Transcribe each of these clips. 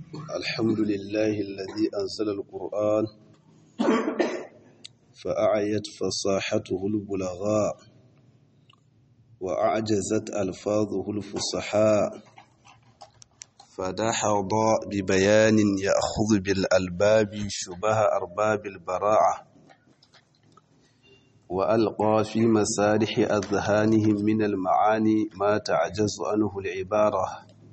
الحمد لله الذي أنزل القرآن فأعيت فصاحته البلغاء وأعجزت ألفاظه الفصحاء فدحض ببيان يأخذ بالألباب شبه أرباب البراعة وألقى في مسارح أذهانهم من المعاني ما تعجز عنه العبارة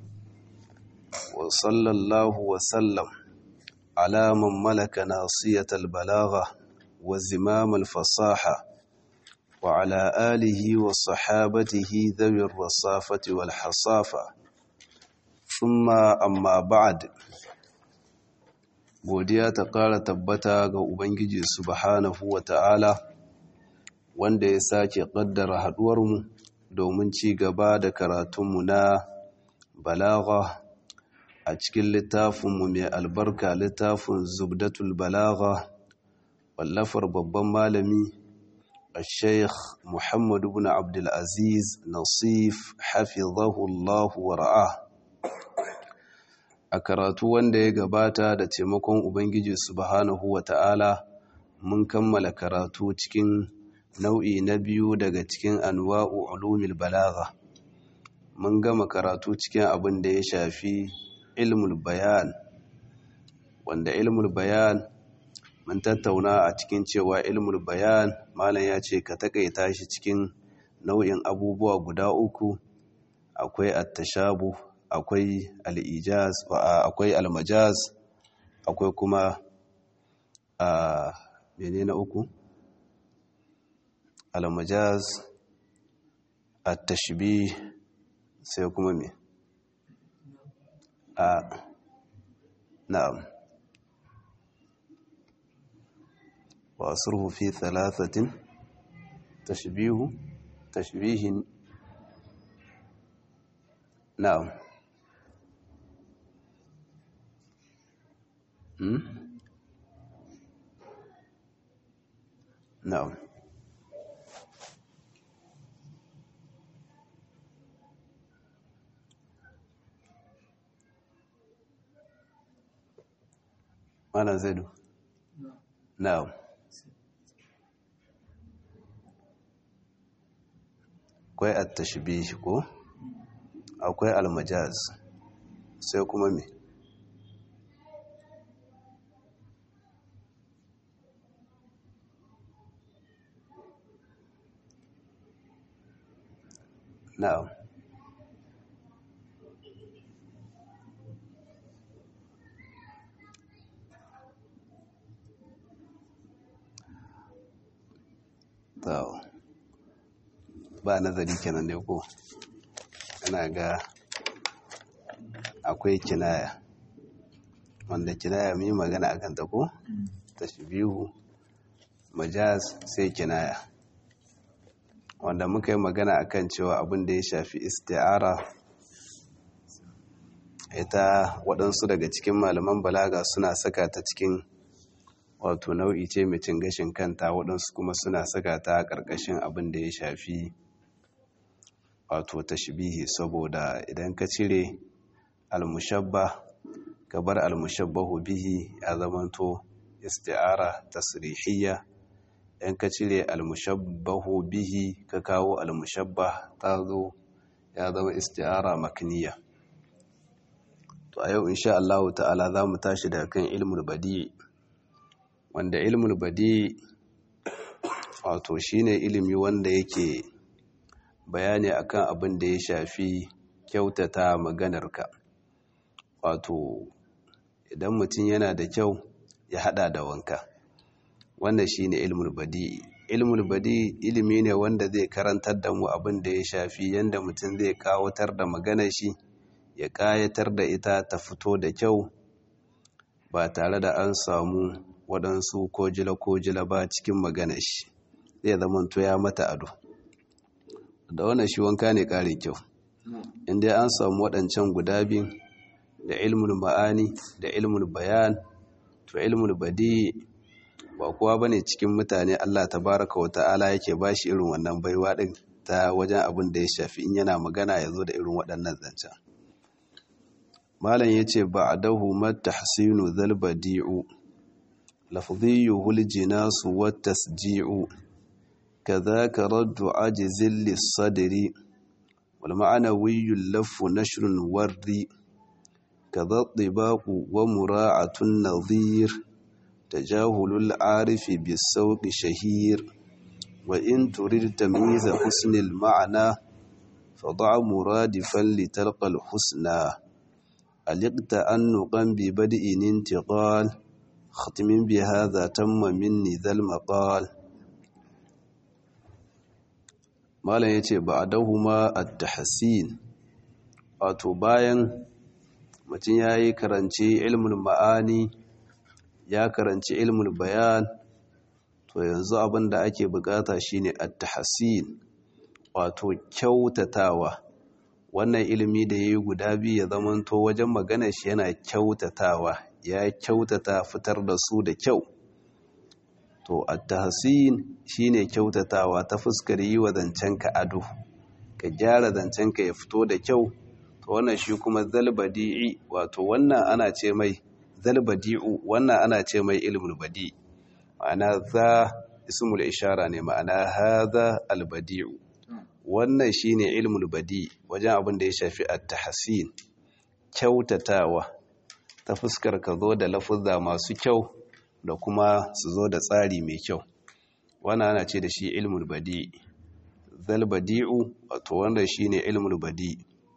وصلى الله وسلم على من ملك ناصية البلاغة وزمام الفصاحة وعلى آله وصحابته ذوي الرصافة والحصافة ثم أما بعد godiya ta ƙara tabbata ga Ubangiji subhanahu wa ta'ala wanda ya sake ƙaddara haɗuwarmu domin ci gaba da karatunmu na balagha a cikin littafinmu mai albarka littafin zubdatul balagha wallafar babban malami الشيخ محمد بن عبد العزيز نصيف حفظه الله ورعاه a karatu wanda ya gabata da taimakon ubangiji subhanahu wata'ala mun kammala karatu cikin nau'i na biyu daga cikin anwa'u ulumil balagha mun gama karatu cikin abin da ya shafi ilmul bayan wanda ilmul bayan mun tattauna a cikin cewa ilmul bayan malam ya ce ka takaita shi cikin nau'in abubuwa guda uku akwai attashabu akwai al'ijaz akwai almajaz akwai kuma a mene na uku almajaz attashbih sai kuma me a na'am وأصره في ثلاثة تشبيه تشبيه نعم نعم أنا زيد نعم akwai at-tashbih ko akwai al-majaz sai kuma me na'am Tawo. ba nazari kenan ne ko ana ga akwai kinaya wanda kinaya mun yi magana akan ta ko tashbihu majaz sai kinaya wanda muka yi magana akan cewa abin da ya shafi isti'ara ita waɗansu daga cikin malaman balaga suna saka ta cikin wato nau'i ce mai cin gashin kanta waɗansu kuma suna saka ta ƙarƙashin abin da ya shafi wato tashbihi saboda idan ka cire almushabba ka bar almushabbahu bihi ya zamanto isti'ara tasrihiyya idan ka cire almushabbahu bihi ka kawo almushabba ta zo ya zama isti'ara makniya to a yau insha Allah ta'ala za mu tashi daga kan ilmul badi wanda ilmul badi wato shine ilimi wanda yake bayani akan abin da ya shafi kyautata maganarka wato idan mutum yana da kyau ya hada da wanka wannan shine ilmul badi ilmul badi ilimi ne wanda zai karantar da mu abin da ya shafi yanda mutum zai kawatar da maganar shi ya kayatar da ita ta fito da kyau ba tare da an samu waɗansu kojila-kojila ba cikin maganar shi zai zama ya mata ado da wannan shi wanka ne ƙarin kyau inda an samu waɗancan guda biyu da ilmul ma'ani da ilmul bayan to ilmul badi ba kowa bane cikin mutane Allah tabaraka wa ta'ala yake bashi irin wannan baiwa din ta wajen abin da ya shafi in yana magana ya zo da irin waɗannan zancen malam yace ba'dahu matahsinu dhal badi'u lafdhiyuhu al-jinasu wat-tasji'u kadhaka raddu ajzil lis-sadri wal ma'nawi al-laffu nashrun wardi kadha at-tibaqu wa mura'atun nadhir tajahulul 'arifi bis-sawqi shahir وإن تريد تمييز حسن المعنى فضع مرادفا لتلقى الحسنى ألقت أنقا ببدء انتقال ختم بهذا تم مني ذا المقال ما لا يتي بعدهما التحسين wato bayan mutum ya yi karanci ilmul ma'ani ya karanci ilmul bayan to yanzu abin da ake bukata shine at-tahsin wato kyautatawa wannan ilimi da yayi guda biyu ya zamanto wajen magana shi yana kyautatawa ya kyautata fitar da su da kyau to at-tahsin shine kyautatawa ta fuskar yi wa zancenka ado ka gyara zancenka ya fito da kyau to wannan shi kuma zalbadi'i wato wannan ana ce mai zalbadi'u wannan ana ce mai ilmul badi' ma'ana za ismul ishara ne ma'ana hadha albadi'u wannan shine ilmul badi wajen abin da ya shafi at-tahsin kyautatawa ta fuskar ka zo da lafuzza masu kyau da kuma su zo da tsari mai kyau wannan ana ce da shi ilmul badi zal badi'u wato wanda shine ilmul badi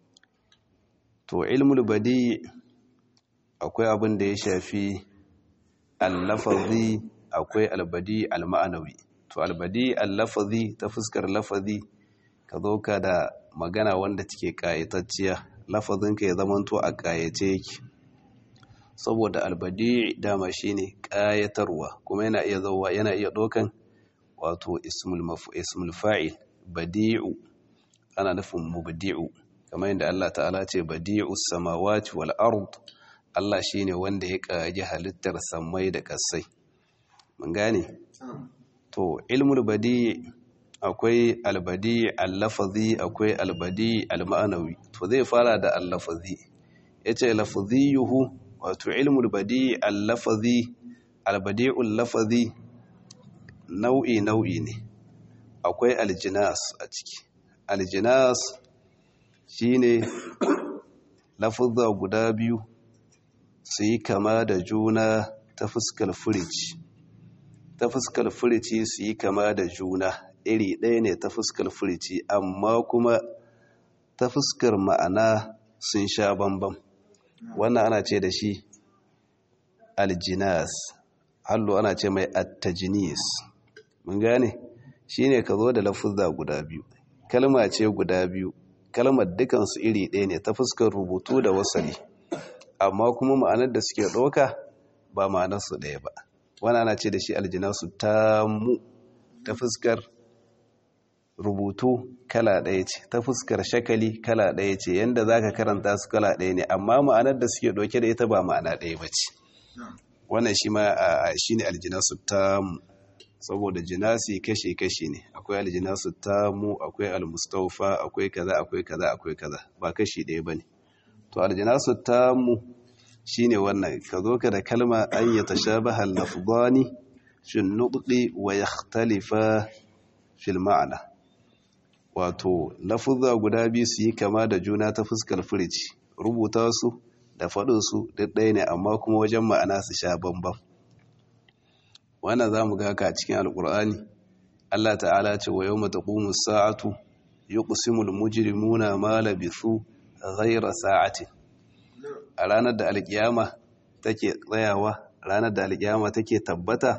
to ilmul badi akwai abin da ya shafi al-lafazi akwai albadi al-ma'anawi to albadi al-lafazi ta fuskar lafazi ka zo ka da magana wanda take kayatacciya lafazinka ya zamanto a kayace yake saboda albadi dama shine kayatarwa kuma yana iya zauwa yana iya dokan wato ismul mafu ismul fa'il badi'u ana nufin mubdi'u kamar yadda Allah ta'ala ce badi'us samawati wal ard Allah shine wanda ya kaji halittar samai da kasai mun gane to ilmul badi akwai albadi al-lafazi akwai albadi al-ma'anawi to zai fara da al-lafazi yace lafaziyuhu wato ilmul badi al-lafazi albadi'ul lafazi nau'i nau'i ne akwai aljinas a ciki aljinas shine lafuzza guda biyu su yi kama da juna ta fuskar furici ta fuskar furici su yi kama da juna iri ɗaya ne ta fuskar furici amma kuma ta fuskar ma'ana sun sha bambam wannan ana ce da shi aljinas hallo ana ce mai attajinis mun gane shi ne ka zo da lafuzza guda biyu kalma ce guda biyu kalmar dukansu iri ɗaya ne ta fuskar rubutu da wasali amma kuma ma'anar da suke ɗauka ba ma'anarsu ɗaya ba wani ana ce da shi aljinasu ta mu ta fuskar rubutu kala ɗaya ce ta fuskar shakali kala ɗaya ce yadda za ka karanta su kala ɗaya ne amma ma'anar da suke ɗauke da ita ba ma'ana ɗaya ba ce wannan shi ma shi ne aljinasu ta mu saboda jinasi kashe-kashe ne akwai aljinasu ta mu akwai almustaufa akwai kaza akwai kaza akwai kaza ba kashi ɗaya ba ne to aljinasu ta mu shi ne wannan ka zo ka da kalma an yi tashabaha lafdani shin nuɗi wa ya talifa fil ma'ana wato lafuzza guda biyu su yi kama da juna ta fuskar firici rubuta su da faɗinsu duk ɗaya ne amma kuma wajen ma'ana su sha bambam wannan za mu ga ka cikin alƙur'ani allah ta'ala ce wa yau mata ƙumu sa'atu yi ƙusimul mujrimuna ma labisu ghaira sa'atin a ranar da alƙiyama take tsayawa ranar da alƙiyama take tabbata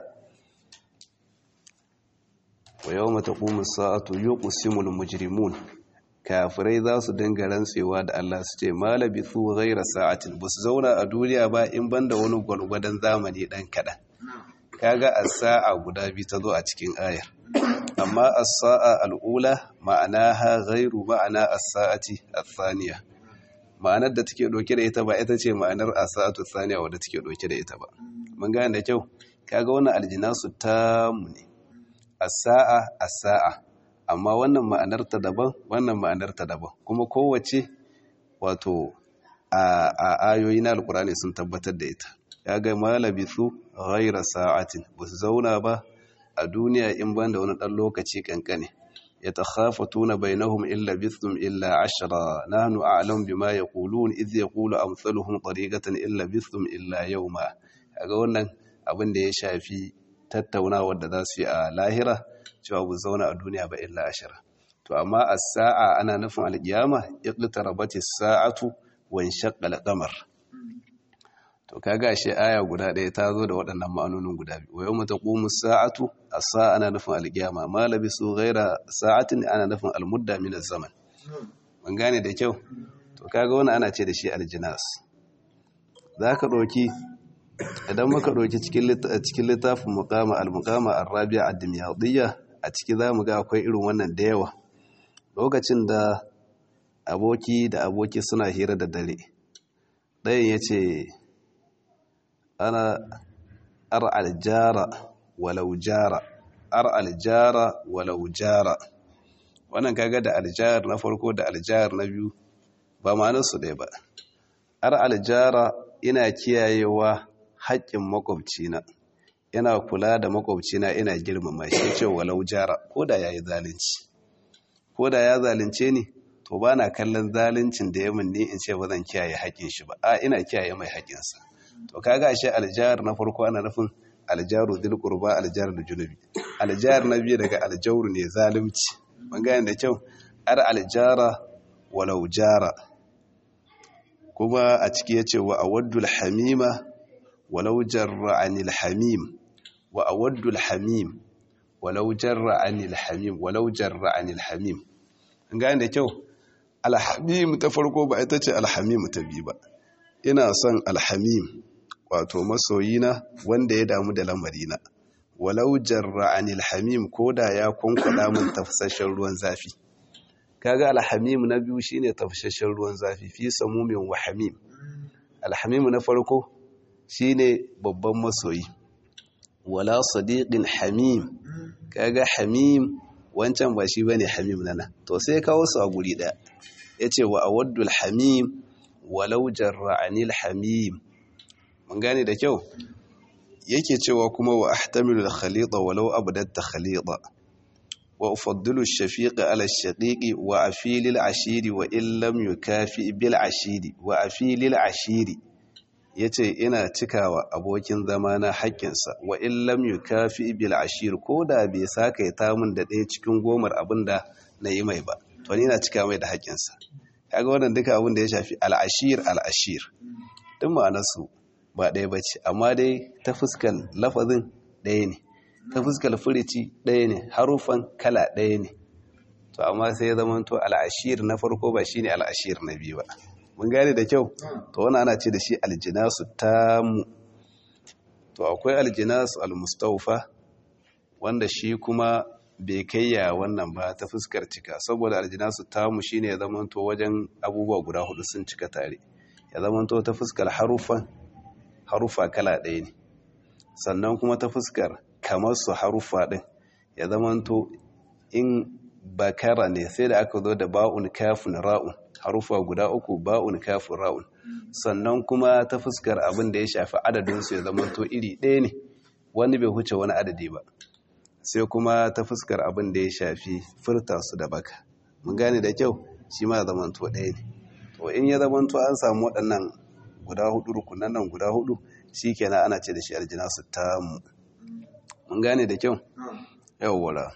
wa yau mata ƙumu sa'atu yi ƙusimul mujrimun kafirai za su dinga rantsewa da Allah su ce malabi su ghaira sa'atin ba su zauna a duniya ba in banda wani gwargwadon zamani ɗan kaɗan kaga as-sa'a guda biyu ta zo a cikin ayar amma as-sa'a al'ula ma'ana ha ghairu ma'ana as-sa'ati ath-thaniya ma'anar da take doke da ita ba ita ce ma'anar as-sa'atu ath-thaniya wadda take doke da ita ba mun gane da kyau kaga wannan aljinasu tamu ne as-sa'a as-sa'a amma wannan ma'anar ta daban wannan ma'anar ta daban kuma kowace wato a ayoyi na alkurani sun tabbatar da ita ya ga malabithu ghaira sa'atin ba su zauna ba a duniya in ban da wani ɗan lokaci kankane ya ta khafatuna bainahum illa bithum illa ashra nahnu a'lam bima yaqulun idh yaqulu amsaluhum tariqatan illa bithum illa yawma kaga wannan abin da ya shafi tattaunawa da za su yi a lahira cewa bu zauna a duniya ba illa ashra to amma as-sa'a ana nufin al-qiyama iqtarabati as-sa'atu wa inshaqqa al-qamar to kaga shi aya guda ɗaya ta zo da waɗannan ma'anonin guda biyu wa yawma taqumu as-sa'atu as-sa'a ana nufin al-qiyama ma labisu ghayra sa'atin ana nufin al-mudda min az-zaman mun gane da kyau to kaga wannan ana ce da shi al-jinas zaka doki idan muka doki cikin cikin littafin muqama al-muqama ar-rabi'a ad-dimyadiyya a ciki zamu ga akwai irin wannan da yawa lokacin da aboki da aboki suna hira da dare ɗayan ya ce ana ar aljara walau jara ar aljara walau jara wannan kaga da aljar na farko da aljar na biyu ba ma'anarsu ɗaya ba ar aljara ina kiyayewa haƙƙin makwabcina ina kula da makwabcina ina girmama shi ce walau jara ko da ya yi zalunci ko da ya zalunce ni to ba na kallon zaluncin da ya min ne in ce ba zan kiyaye haƙƙin shi ba a ina kiyaye mai haƙƙinsa to kaga ashe aljar na farko ana nufin aljaru dil qurba aljar da junubi aljar na biyu daga aljauru ne zalunci mun gane da kyau ar aljara walau jara kuma a ciki yace wa awaddul hamima walau jarra anil hamim wa awaddul hamim walau jarra anil hamim walau jarra anil hamim an gane da kyau alhamim ta farko ba ita ce alhamim ta biyu ba ina son alhamim wato masoyina wanda ya damu da lamarina walau jarra anil hamim ko da ya kwankwada min tafsashen ruwan zafi kaga alhamim na biyu shine tafsashen ruwan zafi fi samumin wa hamim alhamim na farko shine babban masoyi wala sadiqin hamim kaga hamim wancan ba shi bane hamim nana to sai kawo su a guri daya yace wa awaddul hamim walau jarra anil hamim mun gane da kyau yake cewa kuma wa ahtamilu al-khalita walau abdatta khalita wa ufaddilu ash-shafiqa ala ash-shaqiqi wa afilil ashiri wa in lam yukafi bil ashiri wa afilil ashiri yace ina cikawa abokin zama na haƙƙinsa wa in lam yukafi bil ashir ko da bai saka ya ta min da ɗaya cikin gomar abinda na yi mai ba to ni ina cika mai da haƙƙinsa kaga wannan duka abin da ya shafi al-ashir al-ashir duk ma'anarsu ba ɗaya ba ce amma dai ta fuskar lafazin ɗaya ne ta fuskar furici ɗaya ne harufan kala ɗaya ne to amma sai ya zama to al'ashir na farko ba shine al'ashir na biyu ba mun gane da kyau to wani ana ce da shi aljinasu tamu to akwai aljinasu almustaufa wanda shi kuma bai kayya wannan ba ta fuskar cika saboda aljinasu tamu shine ya zama to wajen abubuwa guda hudu sun cika tare ya zama to ta fuskar harufan harufa kala ɗaya ne sannan kuma ta fuskar kamar su harufa ɗin ya zamanto in bakara ne sai da aka zo da ba'un kafin ra'un harufa guda uku ba'un kafin ra'un sannan kuma ta fuskar abin da ya shafi adadinsu ya zamanto iri ɗaya ne wani bai huce wani adadi ba sai kuma ta fuskar abin da ya shafi furta su da baka mun gane da kyau shi ma zamanto ɗaya ne to in ya zamanto an samu waɗannan guda hudu rukunan nan guda hudu shi kenan ana ce da shi aljinasu tamu mun gane da kyau yawwala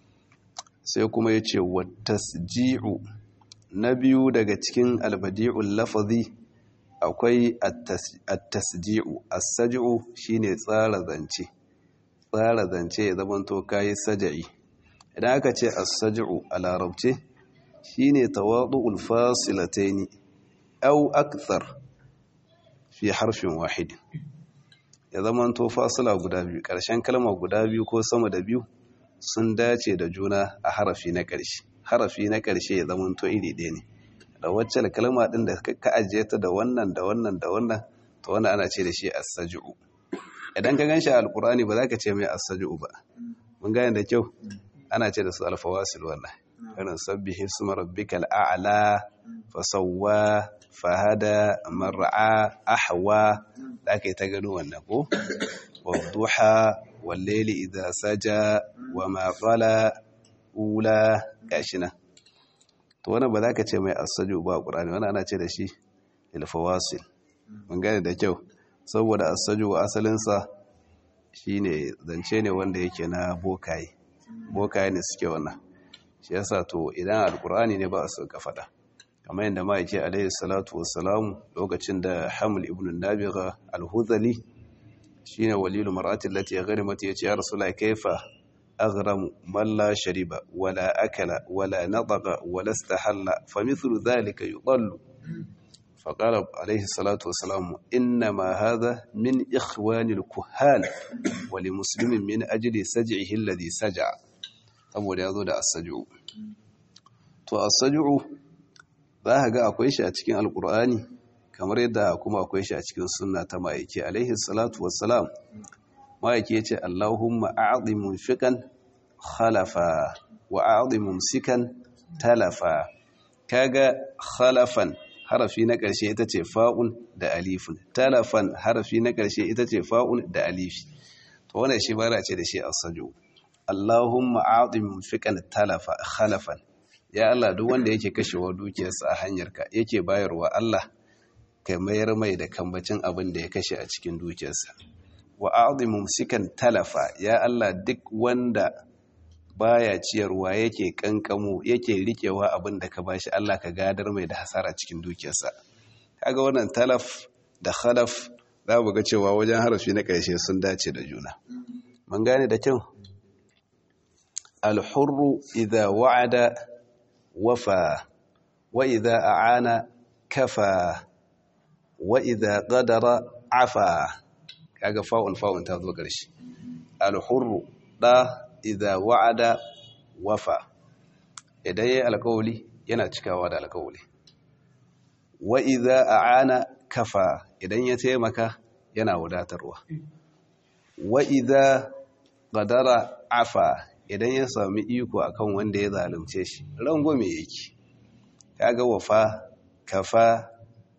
sai kuma ya ce watasji'u na biyu daga cikin albadi'ul lafazi akwai at-tasji'u as-saj'u shine tsara zance tsara zance ya zamanto kai saja'i idan aka ce as-saj'u a larabce shine tawadu'ul fasilataini aw akthar fi harfin wahid ya zamanto fasila guda biyu ƙarshen kalma guda biyu ko sama da biyu sun dace da juna a harafi na ƙarshe harafi na ƙarshe ya zamanto iri ɗaya ne da wacce kalma ɗin da ka ajiye ta da wannan da wannan da wannan to wannan ana ce da shi as-saj'u idan ka ganshi a alqur'ani ba za ka ce mai as-saj'u ba mun gane da kyau ana ce da su alfawasil wannan irin sabbihi isma rabbikal a'la fasawwa fahada mar'a ahwa da aka yi ta gano wannan ko wadduha wallaili idza saja wa ma qala ula gashi nan to wannan ba za ka ce mai asaju ba qur'ani wannan ana ce da shi ilfawasil mun gane da kyau saboda asaju asalinsa shine zance ne wanda yake na bokaye bokaye ne suke wannan shi yasa to idan alqur'ani ne ba a so ka fada kamar yadda ma yake alayhi salatu wassalamu lokacin da hamul ibn nabigha al-hudhali shine walilu mar'ati allati gharimat yace ya rasulullahi kaifa aghramu man la shariba wala akala wala nataqa wala istahalla famithlu dhalika yudallu فقال عليه الصلاة والسلام إنما هذا من إخوان الكهان ولمسلم من أجل سجعه الذي سجع saboda ya zo da asaju to asaju za ka ga akwai shi a cikin alkur'ani kamar yadda kuma akwai shi a cikin sunna ta ma'aiki alaihi salatu wassalam ma'aiki ya ce allahumma a'adhi munfiqan khalafa wa a'adhi mumsikan talafa kaga khalafan harafi na ƙarshe ita ce fa'un da alifun talafan harafi na ƙarshe ita ce fa'un da alifi to wannan shi bara ce da shi asaju Allahumma a'ti munfiqan talafa khalafan ya Allah duk wanda yake kashewa dukiyarsa a hanyarka yake bayarwa Allah kai mayar mai da kambacin abin da ya kashe a cikin dukiyarsa wa a'ti mumsikan talafa ya Allah duk wanda baya ciyarwa yake kankamo yake rikewa abin da ka bashi Allah ka gadar mai da hasara cikin dukiyarsa kaga wannan talaf da khalaf za mu ga cewa wajen harafi na ƙarshe sun dace da juna mun gane da kyau alhurru idza wa'ada wafa wa idza a'ana kafa wa idza qadara afa kaga fa'un fa'un ta zo ƙarshe alhurru da idza wa'ada wafa idan yayi alƙawli yana cikawa da alƙawli wa idza a'ana kafa idan ya taimaka yana wadatarwa wa idza qadara afa idan ya sami iko akan wanda ya zalunce shi rangwame yake kaga wafa kafa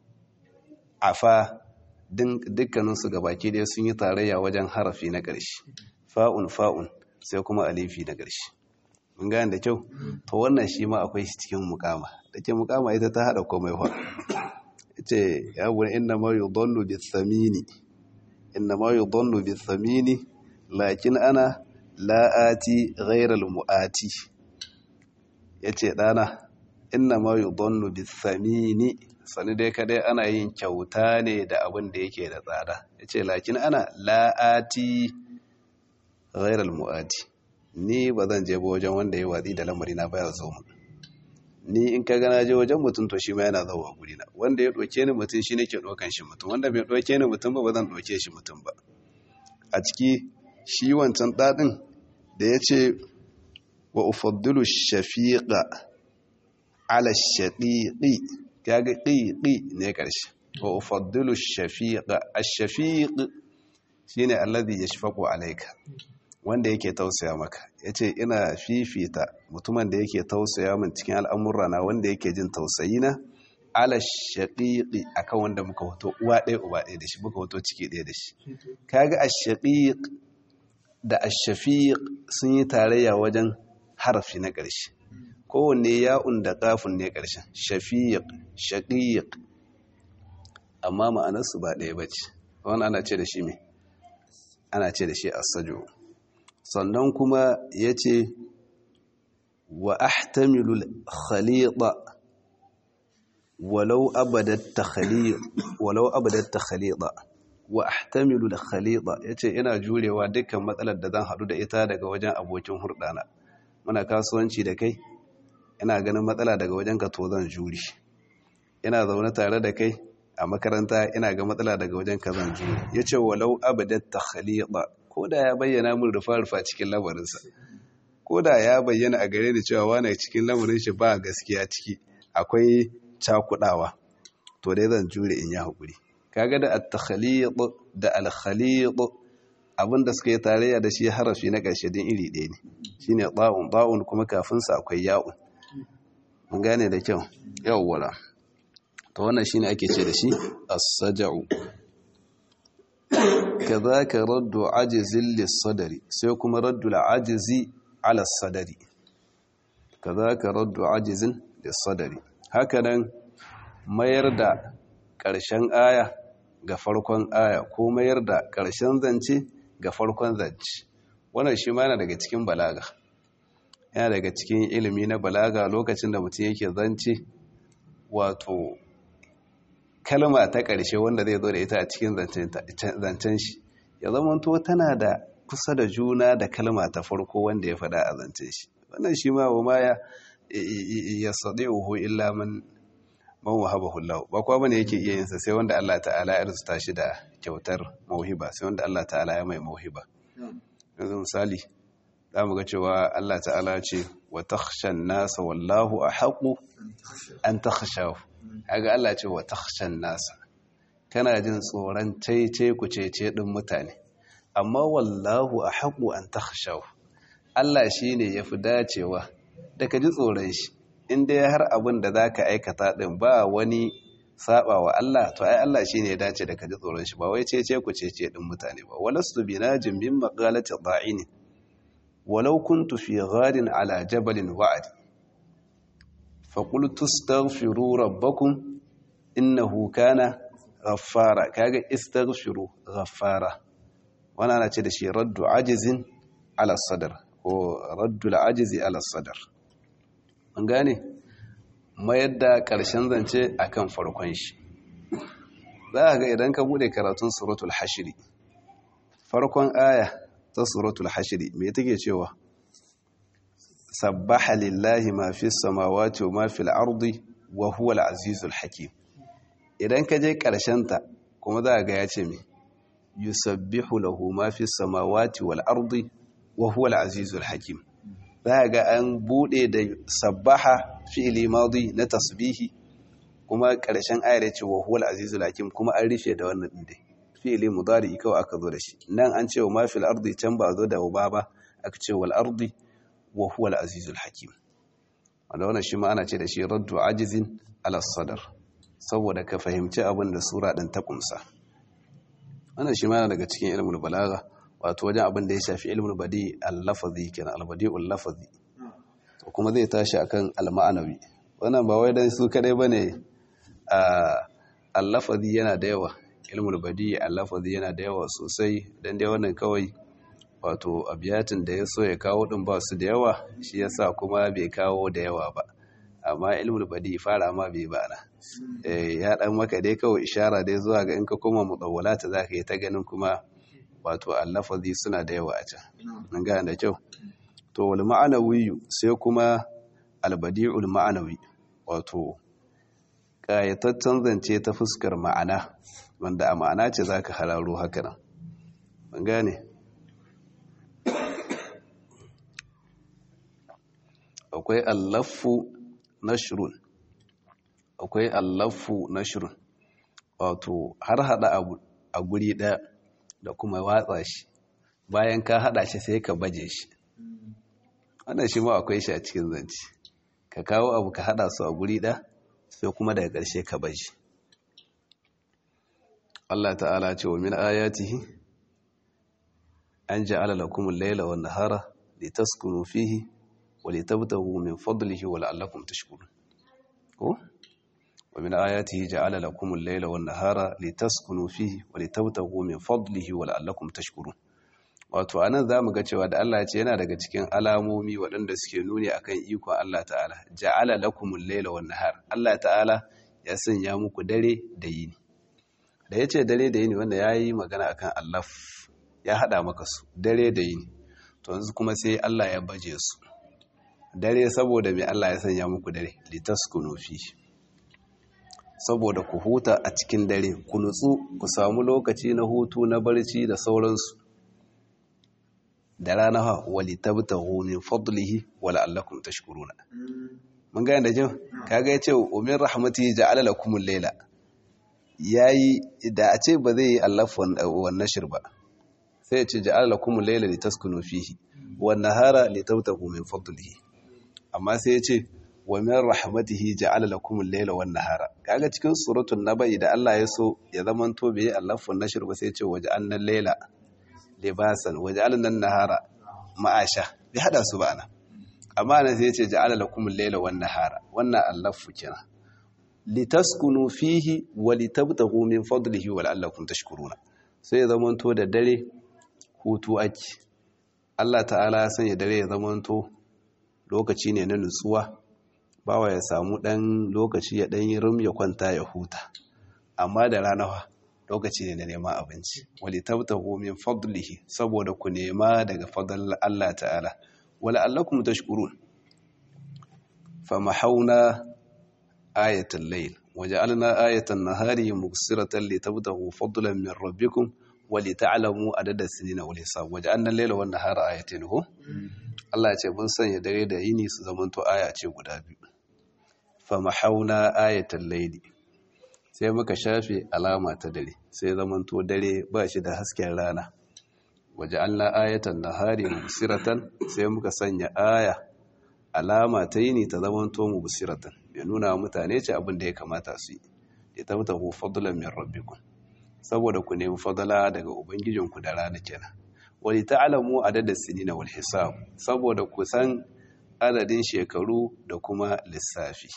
afa dukkaninsu gabaki dai sun yi tarayya wajen harafi na ƙarshe fa'un fa'un sai kuma alifi na ƙarshe mun gane da kyau to wannan shi ma akwai shi cikin mukama da ke mukama ita ta haɗa komai fa ce ya wani inna ma yi donnu bi tsamini inna ma yi donnu bi tsamini lakin ana la'ati ghairal mu'ati ya ce ɗana inna ma yi donnu bi tsamini sani dai kadai ana yin kyauta ne da abin da yake da tsada ya ce lakin ana la'ati ghairal mu'ati ni ba zan je ba wajen wanda ya watsi da lamari na baya zo mu ni in ka gana je wajen mutum to shi ma yana zauwa guri na wanda ya doke ni mutum shi nake dokan shi mutum wanda bai doke ni mutum ba ba zan doke shi mutum ba a ciki shi wancan dadin da ya ce wa ufaddilu shafiqa ala shaqiqi kaga qiqi ne karshe wa ufaddilu shafiqa ash-shafiq shine alladhi yashfaqu alayka wanda yake tausaya maka ya ce ina fifita mutumin da yake tausaya min cikin al'amurra na wanda yake jin tausayi na ala shaƙiƙi a kan wanda muka hoto uwa ɗaya uba ɗaya da shi muka hoto ciki ɗaya da shi kaga a shaƙiƙ da a shafiƙ sun yi tarayya wajen harafi na ƙarshe kowanne ya'un da ƙafin ne ƙarshen shafiƙ shaƙiƙ amma ma'anarsu ba ɗaya ba ce wani ana ce da shi mai ana ce da shi asajo sannan kuma ya ce wa ahtamilul khalida walau abadatta khalida wa ahtamilul khalida ya ce ina jurewa dukkan matsalar da zan haɗu da ita daga wajen abokin hurɗana muna kasuwanci da kai ina ganin matsala daga wajen ka to zan juri ina zaune tare da kai a makaranta ina ga matsala daga wajen ka zan juri ya ce walau abadatta khalida ko da ya bayyana min rufa-rufa cikin lamarinsa ko da ya bayyana a gare ni cewa wane cikin lamarin shi ba gaskiya ciki akwai cakudawa to dai zan jure in yi haƙuri kaga da at-takhalid da al-khalid abinda suka yi tarayya da shi harafi na ƙarshe din iri ɗaya ne shine ta'un ta'un kuma kafin sa akwai ya'un mun gane da kyau yawwala to wannan shine ake ce da shi as-saja'u kadhaka raddu ajzin lis-sadri sai kuma raddu al-ajzi ala as-sadri kadhaka raddu ajzin lis-sadri hakanan mayar da ƙarshen aya ga farkon aya ko mayar da ƙarshen zance ga farkon zance wannan shi ma yana daga cikin balaga yana daga cikin ilimi na balaga lokacin da mutum yake zance wato kalma ta ƙarshe wanda zai zo da ita a cikin zancen shi ya zamanto tana da kusa da juna da kalma ta farko wanda ya faɗa a zancen shi wannan shi ma wa ma ya sadi'uhu illa man man wahabahu Allah ba kowa bane yake iya yin sa sai wanda Allah ta'ala ya arzuta shi da kyautar mauhiba sai wanda Allah ta'ala ya mai mauhiba yanzu misali za mu ga cewa Allah ta'ala ce wa takhshan nasa wallahu ahaqu an takhshahu kaga Allah ce wa takhshan nasa kana jin tsoron cece ku cece din mutane amma wallahu ahaqu an takhshahu Allah shine yafi dacewa da ka ji tsoron shi in dai har abin da zaka aikata din ba wani saba wa Allah to ai Allah shine ya dace da ka ji tsoron shi ba wai cece ku cece din mutane ba walastu binajin min maqalati da'ini walau kuntu fi gharin ala jabalin wa'adi fa qultu astaghfiru rabbakum innahu kana ghaffara kaga istaghfiru ghaffara wannan ana ce da shi raddu ajizin ala sadr ko raddu al-ajizi ala sadr an gane mayar da ƙarshen zance akan farkon shi za a ga idan ka bude karatun suratul hashiri farkon aya ta suratul hashiri me take cewa sabbaha lillahi ma fi samawati wa ma fil ardi wa huwa al-azizul hakim idan ka je ta kuma za a ga ya ce me yusabbihu lahu ma fi samawati wal ardi wa huwa al-azizul hakim za ga an bude da sabbaha fi'ili madi na tasbihi kuma ƙarshen ayar ya ce wa huwal azizul hakim kuma an rufe da wannan din dai fi'ili mudari kawai aka zo da shi nan an ce wa ma fil ardi can ba zo da uba ba aka ce wal ardi wa huwal azizul hakim wanda wannan shi ma ana ce da shi raddu ajizin ala sadar saboda ka fahimci abin da sura din ta kumsa wannan shi ma yana daga cikin ilmul balaga wato wajen abin da ya shafi ilmul badi al-lafazi kenan al-badi'ul lafazi to kuma zai tashi akan al-ma'anawi wannan ba wai dan su kadai bane al-lafazi yana da yawa ilmul badi al-lafazi yana da yawa sosai dan dai wannan kawai wato abiyatin da ya so ya kawo din ba su da yawa shi yasa kuma bai kawo da yawa ba amma ilmul badi fara ma bai ba na ya dan maka dai kawai ishara dai zuwa ga in ka koma mutawwalata zaka yi ta ganin kuma wato allafazi suna da yawa a can an gane da kyau to wal ma'anawi sai kuma albadi'ul ma'anawi wato kayataccen zance ta fuskar ma'ana wanda a ma'ana ce zaka hararo haka nan an gane akwai allafu nashrun akwai allafu nashrun wato har hada abu a guri daya da kuma watsa shi bayan ka hada shi sai ka baje shi wannan shi ma akwai shi a cikin zance ka kawo abu ka hada su a guri da sai kuma daga ƙarshe ka baje Allah ta'ala ce wa min ayatihi an ja'ala lakum al-layla wan nahara litaskunu fihi wa litabtaghu min fadlihi wa la'allakum tashkurun ko ومن آياته جعل لكم الليل والنهار لتسكنوا فيه ولتبتغوا من فضله ولعلكم تشكرون wato anan zamu ga cewa da Allah ya ce yana daga cikin alamomi waɗanda suke nuni akan ikon Allah ta'ala ja'ala lakumul layla wan nahar Allah ta'ala ya sanya muku dare da yini da yace dare da yini wanda yayi magana akan Allah ya hada maka su dare da yini to yanzu kuma sai Allah ya baje su dare saboda me Allah ya sanya muku dare litaskunu fihi saboda ku huta a cikin dare ku nutsu ku samu lokaci na hutu na barci da sauransu da rana ha wali tabtahu min fadlihi wa la'allakum tashkuruna mun ga da jin kaga yace ummin rahmati ja'ala lakum al-layla yayi da a ce ba zai yi allaf wan nashr ba sai ya ce ja'ala lakum al-layla litaskunu fihi wan nahara litabtahu min fadlihi amma sai ya ce wa min rahmatihi ja'ala lakum al-layla wan nahara kaga cikin suratul nabai da Allah ya so ya zaman to bai allafun nashr ba sai ya ce waja'alna al-layla libasan waja'alna an-nahara ma'asha bai hada su ba ana amma nan sai ya ce ja'ala lakum al-layla wan nahara wannan allafu kenan litaskunu fihi wa litabtaghu min fadlihi wa la'allakum tashkuruna sai ya zaman to da dare hutu ake Allah ta'ala ya sanya dare ya zaman to lokaci ne na nutsuwa bawa ya samu ɗan lokaci ya ɗan yi rum ya kwanta ya huta amma da rana lokaci ne na neman abinci wali tabtahu min fadlihi saboda ku nema daga fadlan Allah ta'ala wala allakum tashkurun famahawna ayatal layl waja'alna ayatan nahari mubsiratan litabtahu fadlan min rabbikum ولتعلموا عدد السنين والحساب وجعلنا الليل والنهار آيتين هو Allah ce mun sanya dare da yini su zamanto aya ce guda biyu famahauna ayatal layli sai muka shafe alama ta dare sai zamanto dare ba shi da hasken rana waja'alna ayatan nahari mubsiratan sai muka sanya aya alama ta yini ta zamanto mubsiratan ya nuna mutane ce abin da ya kamata su yi ya tabtahu fadlan min rabbikum saboda ku nemi fadala daga ubangijinku da rana kenan wani ta'alamu adadin sinina wal hisab saboda ku san adadin shekaru da kuma lissafi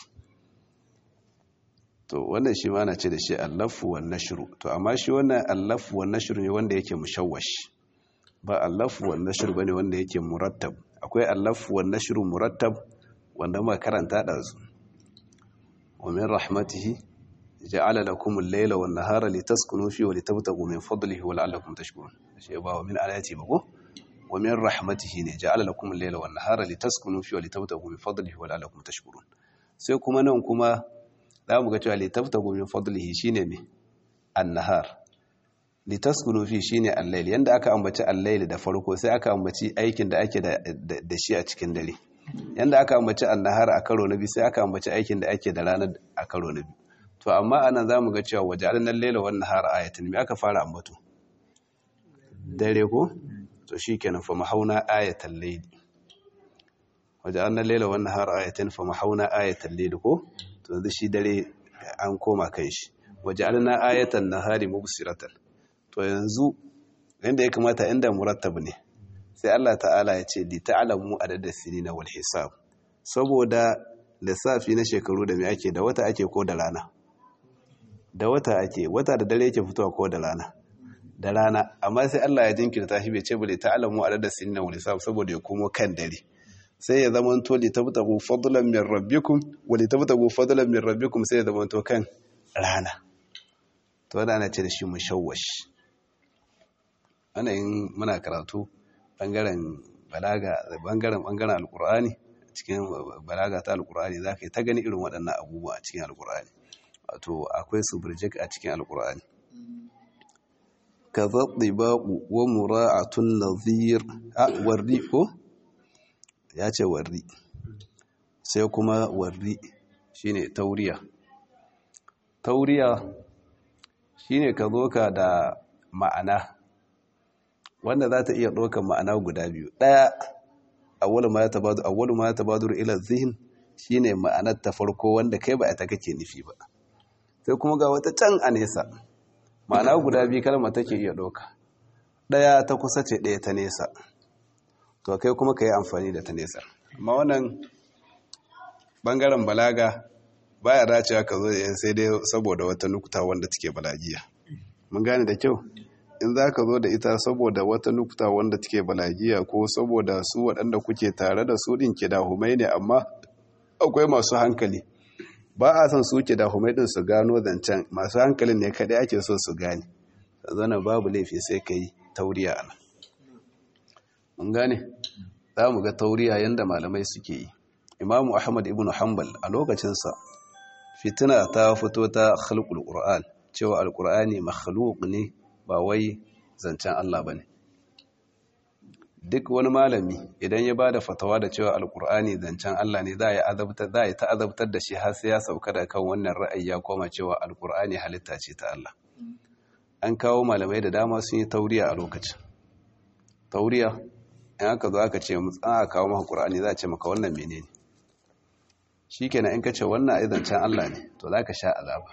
to wannan shi ma na ce da shi allafu wan nashru to amma shi wannan allafu wan nashru ne wanda yake mushawwash ba allafu wan nashru bane wanda yake murattab akwai allafu wan nashru murattab wanda muka karanta da su wa min rahmatihi ja'ala lakum al-layla wan nahara litaskunu fihi wa litabtaghu min fadlihi wa la'allakum tashkurun shi ba wa min ayati ba ko wa min rahmatihi ne ja'ala lakum al-layla wan nahara litaskunu fihi wa litabtaghu min fadlihi wa la'allakum tashkurun sai kuma nan kuma za mu ga cewa litabtaghu min fadlihi shine me an-nahar litaskunu fihi shine al-layl yanda aka ambaci al-layl da farko sai aka ambaci aikin da ake da shi a cikin dare yanda aka ambaci an-nahar a karo na biyu sai aka ambaci aikin da ake da ranar a karo na biyu to amma anan zamu ga cewa wajalan al-layla wan nahara ayatan me aka fara ambato dare ko to shikenan fa mahauna ayatal layli wajalan al-layla wan nahara ayatan fa mahauna ayatal layli ko to yanzu shi dare an koma kai shi wajalna ayatan nahari mubsiratan to yanzu inda ya kamata inda murattab ne sai Allah ta'ala ya ce li ta'lamu adada sinina wal hisab saboda lissafi na shekaru da me ake da wata ake ko da rana da wata ake wata da dare yake fitowa ko da rana da rana amma sai Allah ya jinkirta shi bai ce bale ta'lamu adada sinina wal hisab saboda ya komo kan dare sai ya zama to li tabtagu fadlan min rabbikum wa li tabtagu fadlan min rabbikum sai ya zama to kan rana to wanda ana ce da shi mushawwash ana yin muna karatu bangaren balaga bangaren bangaren alqur'ani cikin balaga ta alqur'ani zaka yi ta gani irin waɗannan abubuwa a cikin alqur'ani wato akwai su burjik a cikin alqur'ani kaza dibaqu wa mura'atun nadhir a warri ko ya ce warri sai kuma warri shine tauriya tauriya shine ka zo ka da ma'ana wanda za ta iya ɗaukar ma'ana guda biyu ɗaya awwalu ma yatabadu awwalu ma yatabadu ila zihin shine ma'anar ta farko wanda kai ba ita kake nufi ba sai kuma ga wata can a nesa ma'ana guda biyu kalma take iya ɗauka ɗaya ta kusa ce ɗaya ta nesa to kai kuma ka yi amfani da ta nesa amma wannan ɓangaren balaga baya dacewa ka zo da sai dai saboda wata nukuta wanda take balagiya mun gane da kyau in za ka zo da ita saboda wata nukuta wanda take balagiya ko saboda su waɗanda kuke tare da su ɗin ke dahumai ne amma akwai masu hankali ba a son su ke dahumai ɗin su gano zancen masu hankalin ne kaɗai ake so su gane zana babu laifi sai ka yi tauriya a nan mun gane za mu ga tauriya yadda malamai suke yi imamu ahmad ibn hanbal a lokacinsa fitina ta fito ta khalqul qur'an cewa alqur'ani makhluq ne ba wai zancen Allah bane duk wani malami idan ya bada fatawa da cewa alqur'ani zancen Allah ne za ya azabtar za ya ta'azabtar da shi har sai ya sauka da kan wannan ra'ayi ya koma cewa alqur'ani halitta ce ta Allah an kawo malamai da dama sun yi tauriya a lokacin tauriya in aka zo aka ce mu tsaya kawo maka qur'ani za a ce maka wannan menene shikenan in ka ce wannan aizancen Allah ne to za ka sha azaba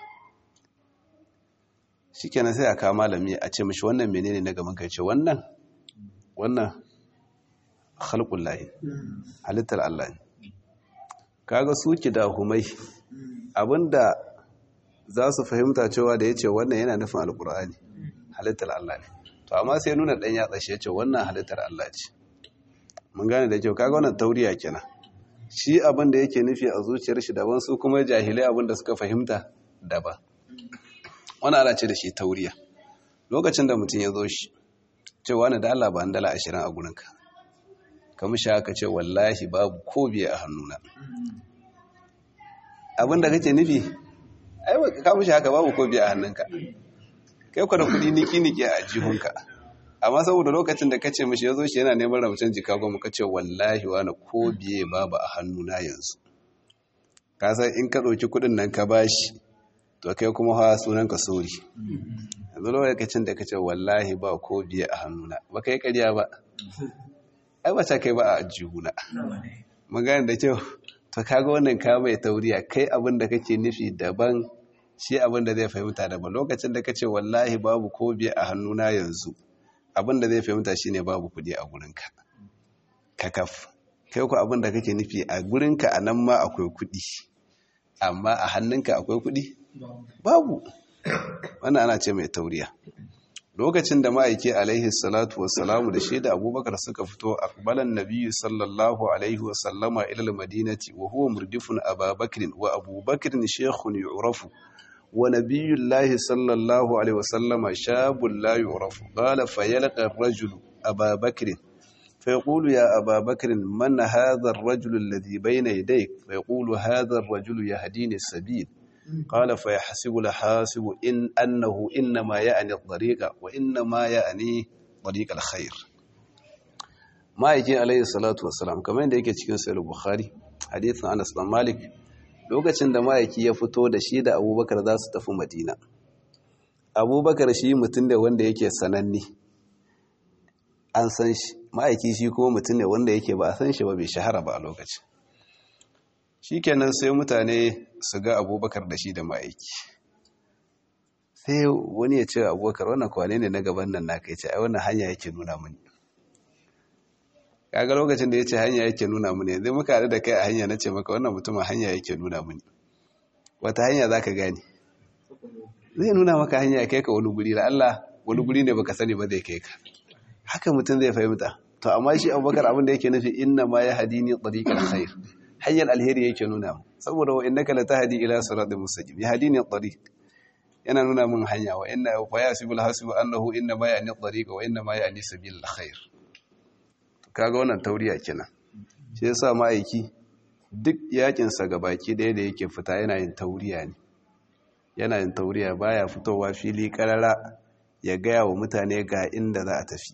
shikenan sai a kawo malami a ce mashi wannan menene na gaban ka ce wannan wannan khalqul lahi halittar Allah ne kaga su humai abinda za su fahimta cewa da yace wannan yana nufin alqur'ani halittar Allah ne to amma sai nuna dan yatsa shi yace wannan halittar Allah ce mun gane da kyau kaga wannan tauriya kenan shi abin da yake nufi a zuciyar shi daban su kuma jahilai abin da suka fahimta daban wani ana ce da shi tauriya lokacin da mutum ya zo shi cewa na da Allah ba dala ashirin a gurinka kamar shi haka ce wallahi babu ko biye a hannuna abin da kake nufi ai kamar shi haka babu ko biye a hannunka kai kwa da kudi niki-niki a jihunka amma saboda lokacin da kace mishi yazo shi yana neman ramucin jika goma kace wallahi wani ko biye babu a hannuna yanzu ka san in ka dauki kudin nan ka bashi to kai kuma hawa sunan ka sori yanzu lokacin da kace wallahi ba ko biye a hannuna ba kai ƙarya ba ai ba ta kai ba a ajihuna magana da kyau to kaga wannan ka mai tauriya kai abin da kake nufi daban shi abin da zai fahimta daban lokacin da kace wallahi babu ko biye a hannuna yanzu abin da zai fahimta shine babu kudi a gurinka kakaf kai ku abin da kake nufi a gurinka a nan ma akwai kudi amma a hannunka akwai kudi babu wannan ana ce mai tauriya lokacin da ma'aiki alaihi salatu wassalamu da shi da abubakar suka fito akbalan nabiyyu sallallahu alaihi wasallama ila madinati wa huwa murdifun ababakrin wa abubakrin shaykhun yu'rafu ونبي الله صلى الله عليه وسلم شاب لا يعرف قال فيلقى الرجل أبا بكر فيقول يا أبا بكر من هذا الرجل الذي بين يديك فيقول هذا الرجل يهديني السبيل قال فيحسب الحاسب إن أنه إنما يعني الطريق وإنما يعني طريق الخير ما يجي عليه الصلاة والسلام كما يجي cikin sahih البخاري حديث أنس بن مالك lokacin da ma'aiki ya fito da shi da abubakar za su tafi madina abubakar shi mutum ne wanda yake sananne an san shi ma'aiki shi kuma mutum ne wanda yake ba a san shi ba bai shahara ba a lokacin shi kenan sai mutane su ga abubakar da shi da ma'aiki sai wani ya ce abubakar wannan kwane ne na gaban nan naka ya ce ai wannan hanya yake nuna mini kaga lokacin da ya ce hanya yake nuna mini yanzu muka haɗu da kai a hanya na ce maka wannan mutumin hanya yake nuna mini wata hanya za ka gane zai nuna maka hanya kai ka wani guri da Allah wani guri ne baka sani ba zai kai ka haka mutum zai fahimta to amma shi abubakar abin da yake nufi inna ma ya hadini tariqal khair hanyar alheri yake nuna mu saboda wa innaka la tahdi ila siratal mustaqim ya hadini tariq yana nuna min hanya wa inna fa yasibul hasibu annahu inna ma ya'ni tariq wa inna ma ya'ni sabilul khair kaga wannan tauriya kenan shi yasa ma'aiki duk yakinsa ga baki ɗaya da yake fita yana yin tauriya ne yana yin tauriya baya fitowa fili karara ya gaya wa mutane ga inda za a tafi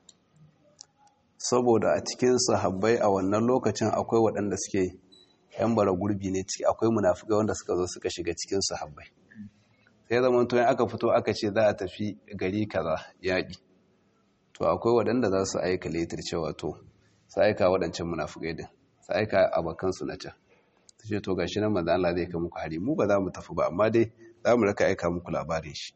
saboda a cikin sahabbai a wannan lokacin akwai waɗanda suke yan bara gurbi ne ciki akwai munafukai wanda suka zo suka shiga cikin sahabbai sai zaman to aka fito aka ce za a tafi gari kaza yaƙi to akwai waɗanda za su aika letar cewa to su aika waɗancan munafukai din su aika abokansu na can su ce to gashi nan manzo Allah zai kai muku hari mu ba za mu tafi ba amma dai za mu raka aika muku labarin shi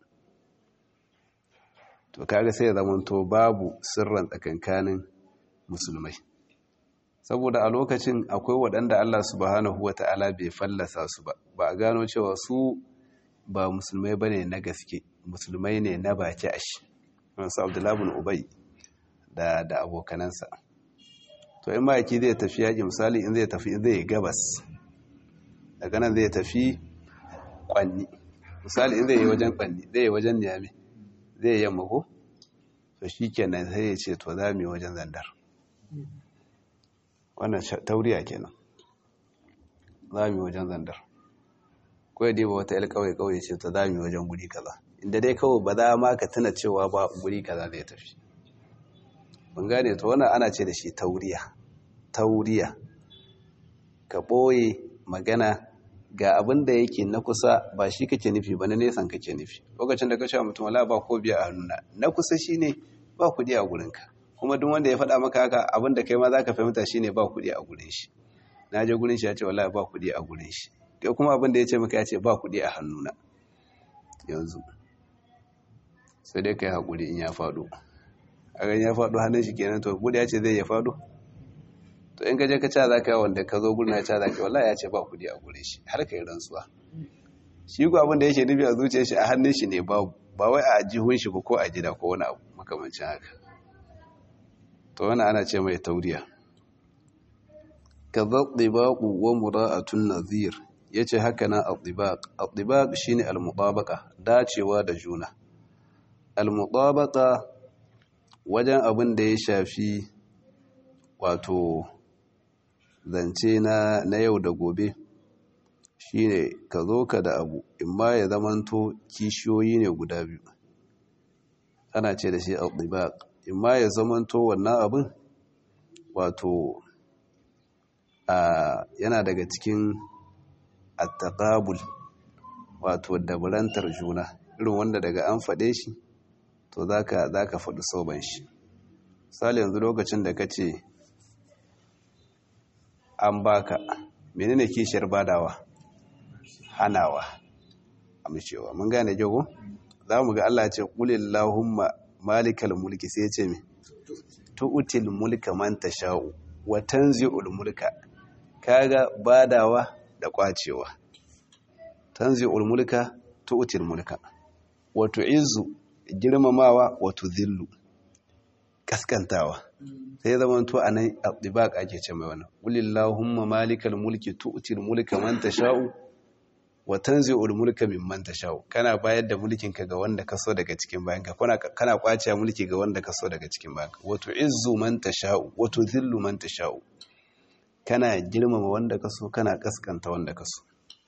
to kaga sai ya zamanto babu sirran tsakankanin musulmai saboda a lokacin akwai waɗanda Allah subhanahu wata'ala bai fallasa su ba ba a gano cewa su ba musulmai bane na gaske musulmai ne na baki ashi su abdullahi bin ubay da da abokanansa to in ma'aiki zai tafi yaƙi misali in zai tafi zai gabas daga nan zai tafi kwanni misali in zai yi wajen kwanni zai yi wajen niyami zai yi yamma ko to shi kenan sai ya ce to za mu yi wajen zandar wannan tauriya kenan za mu yi wajen zandar ko ya dai ba wata yal kawai kawai ce to za mu yi wajen guri kaza inda dai kawai ba za ma ka tuna cewa ba guri kaza zai tafi mun gane to wannan ana ce da shi tauriya tauriya ka ɓoye magana ga abin da yake na kusa ba shi kake nufi ba na nesan kake nufi lokacin da ka cewa mutum wala ba ko biya a nuna na kusa shine ba kuɗi a gurinka kuma duk wanda ya faɗa maka haka abin da kai ma za ka fahimta shine ba kuɗi a gurin shi na je gurin shi ya ce wallahi ba kuɗi a gurin shi kai kuma abin da ya ce maka ya ce ba kuɗi a hannuna yanzu sai dai kai haƙuri in ya faɗo a gan ya faɗo hannun shi kenan to kuɗi ya ce zai ya faɗo to in ka je ka ca za ka yi wanda ka zo gurin ya ca za ka yi wallahi ya ce ba kuɗi a gurin shi har ka yi rantsuwa shi ko abin da yake nufi a zuciyar shi a hannun shi ne babu ba wai a jihun shi ko a gida ko wani abu makamancin haka to wani ana ce mai tauriya ka zaɗibaƙu wa mura'atun nazir ya ce haka na al-ɗibaƙ al-ɗibaƙ shi ne al-muɗabaƙa dacewa da juna al-muɗabaƙa wajen abin da ya shafi wato zance na yau da gobe shi ne ka zo ka da abu imma ya zamanto kishiyoyi ne guda biyu ana ce da shi al-ɗibaƙ imma ya zamanto wannan abin wato yana daga cikin attaqabul wato dabarantar juna irin wanda daga an faɗe shi to zaka zaka faɗi soban shi misali yanzu lokacin da kace an baka menene kishiyar badawa hanawa amincewa mun gane jago za mu ga Allah ya ce qulillahumma malikal mulki sai ya ce me tu'til mulka man tasha'u wa tanzi'ul mulka kaga badawa da kwacewa tanzi'ul mulka tu'til mulka wa tu'izzu girmamawa wa tudhillu kaskantawa sai zaman to anan atibaq ake ce mai wannan qulillahumma malikal mulki tu'til mulka man tasha'u wa tanzi'ul mulka mimman tasha'u kana bayar da mulkin ka ga wanda kaso daga cikin bayanka kana kana kwace mulki ga wanda kaso daga cikin bayanka wa tu'izzu man tasha'u wa tudhillu man tasha'u kana girmama wanda kaso kana kaskanta wanda kaso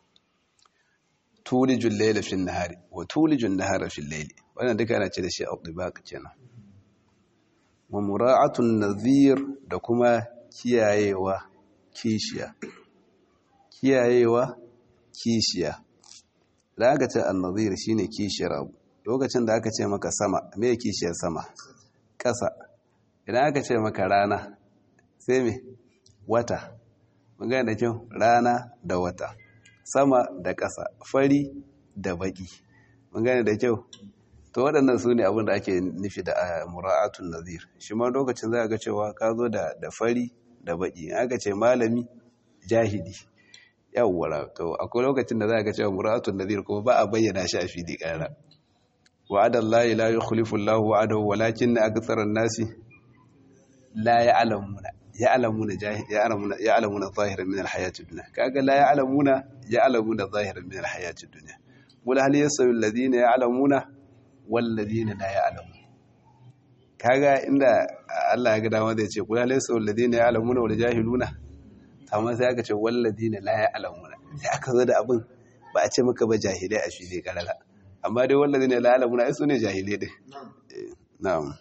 tulijul layla fil nahari wa tulijul nahara fil layli wannan duka ana ce da shi al-dibaq kenan wa mura'atun nadhir da kuma kiyayewa kishiya kiyayewa kishiya da aka ce an-nadhir shine kishiyar abu lokacin da aka ce maka sama me kishiyar sama ƙasa idan aka ce maka rana sai me wata magana da kyau rana da wata sama da ƙasa fari da baƙi magana da kyau to waɗannan su ne abin da ake nufi da mura'atun nazir shi ma lokacin za a ga cewa ka zo da fari da baƙi aka ce malami jahili yawwara to akwai lokacin da za a ga cewa mura'atun nazir kuma ba a bayyana shi a fili ƙara wa'adallahi la yukhlifu Allahu wa'adahu walakin aktsara an-nasi la ya'lamuna ya'lamuna ya'lamuna ya'lamuna zahiran min al-hayati ad-dunya kaga la ya'lamuna ya'lamuna zahiran min al-hayati ad-dunya qul hal yasawi alladhina ya'lamuna wal ladina la ya'lamun kaga inda Allah ya ga dama zai ce qul hal yasawi alladhina ya'lamuna wal jahiluna amma sai aka ce wal ladina la ya'lamuna sai aka zo da abin ba a ce maka ba jahilai a fili karala amma dai wal ladina la ya'lamuna ai sune jahilai din na'am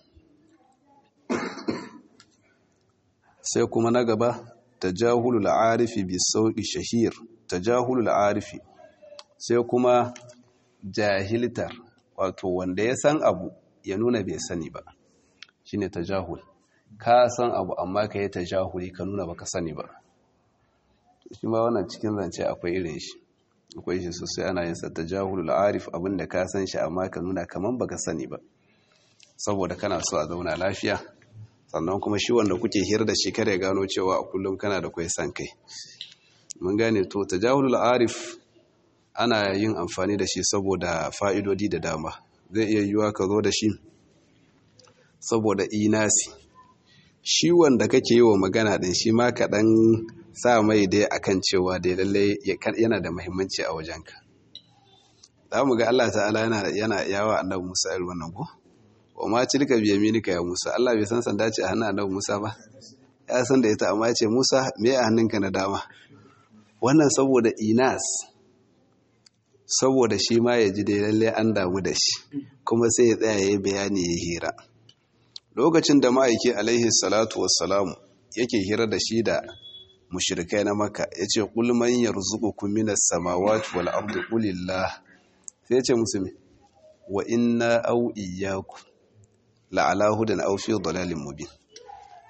sai kuma na gaba tajahulul arifi bi sauqi shahir tajahulul arifi sai kuma jahiltar wato wanda ya san abu ya nuna bai sani ba shine tajahul ka san abu amma ka yi tajahuli ka nuna baka sani ba shi ma wannan cikin zance akwai irin shi akwai shi sosai ana yin sa tajahulul arif abinda ka san shi amma ka nuna kaman baka sani ba saboda kana so a zauna lafiya sannan kuma shi wanda kuke hira da shi kare gano cewa a kullum kana da kwai san kai mun gane to tajahulul arif ana yin amfani da shi saboda fa'idodi da dama zai iya yiwuwa ka zo da shi saboda inasi shi wanda kake yi wa magana din shi ma kaɗan sa mai dai akan cewa dai lallai yana da muhimmanci a wajenka za mu ga Allah ta'ala yana yawa annabi Musa irin wannan ko wa ma tilka bi yaminika ya Musa Allah bai san sanda ce a hannun annabi Musa ba ya san da ita amma ya ce Musa me a hannunka na dama wannan saboda inas saboda shi ma ya ji dai lalle an damu da shi kuma sai ya tsaya ya bayani ya hira lokacin da ma'aiki alaihi salatu wassalamu yake hira da shi da mushrikai na maka ya ce kulman yarzuqukum minas samawati wal ardi qulillah sai ya ce musu me wa inna aw iyyakum la'ala hudan aw fi dalalin mubin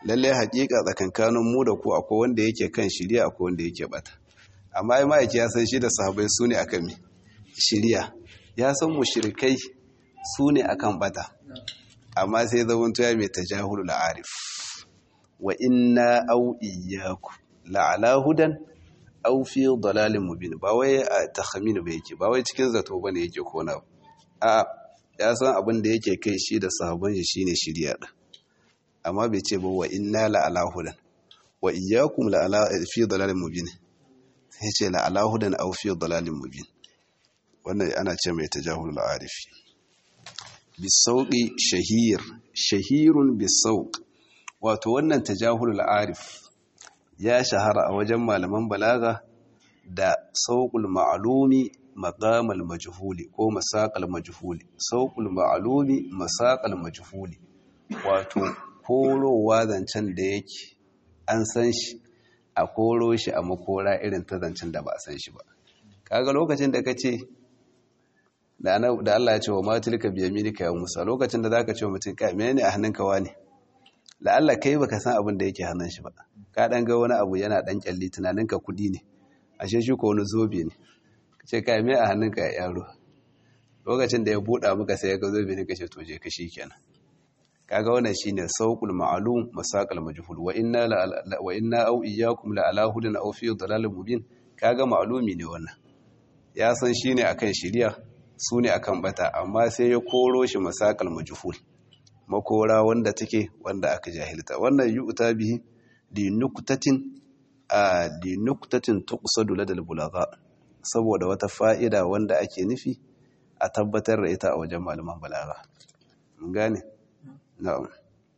lalle haƙiƙa tsakankanin mu da ku akwai wanda yake kan shiriya akwai wanda yake bata amma ai ma'aiki ya san shi da sahabbai su ne akan shiriya ya san mushrikai su ne akan bata amma sai zaman tuya mai tajahulul arif wa inna au iyyaku la'ala hudan aw fi dalalin mubin ba wai a takhmin ba yake ba wai cikin zato bane yake kona a ya san abin da yake kai shi da sahabban shi shine shiriya din amma bai ce ba wa inna la'ala hudan wa iyyakum la'ala fi dalalin mubin sai ce la'ala hudan aw fi dalalin mubin wannan ana ce mai tajahulul arifi bisauƙi shahir shahirun bisauƙ wato wannan tajahulul arif ya shahara a wajen malaman balaga da sauƙul ma'alumi maqamal majhuli ko masaqal majhuli sauƙul ma'alumi masaqal majhuli wato korowa zancen da yake an san shi a koro shi a makora irin ta zancen da ba a san shi ba kaga lokacin da kace da Allah ya ce wa matilka biyaminika ya Musa lokacin da zaka ce wa mutum ka menene a hannunka wani la Allah kai baka san abin da yake hannun shi ba ka dan ga wani abu yana dan kyalli tunaninka kudi ne ashe shi ko wani zobe ne kace kai me a hannunka ya yaro lokacin da ya buɗa maka sai ya ga zobe ne kace to je ka kenan kaga wannan shine sauqul ma'lum masaqal majhul wa inna la wa inna aw iyyakum la ala hudan aw fi dalalin mubin kaga ma'lumi ne wannan ya san shine akan shiriya su ne akan bata amma sai ya koro shi masakal majhul makora wanda take wanda aka jahilta wannan yu'ta bihi li nuqtatin a li nuqtatin tuqsadu ladal bulagha saboda wata fa'ida wanda ake nufi a tabbatar da ita a wajen malaman balaga mun gane na'am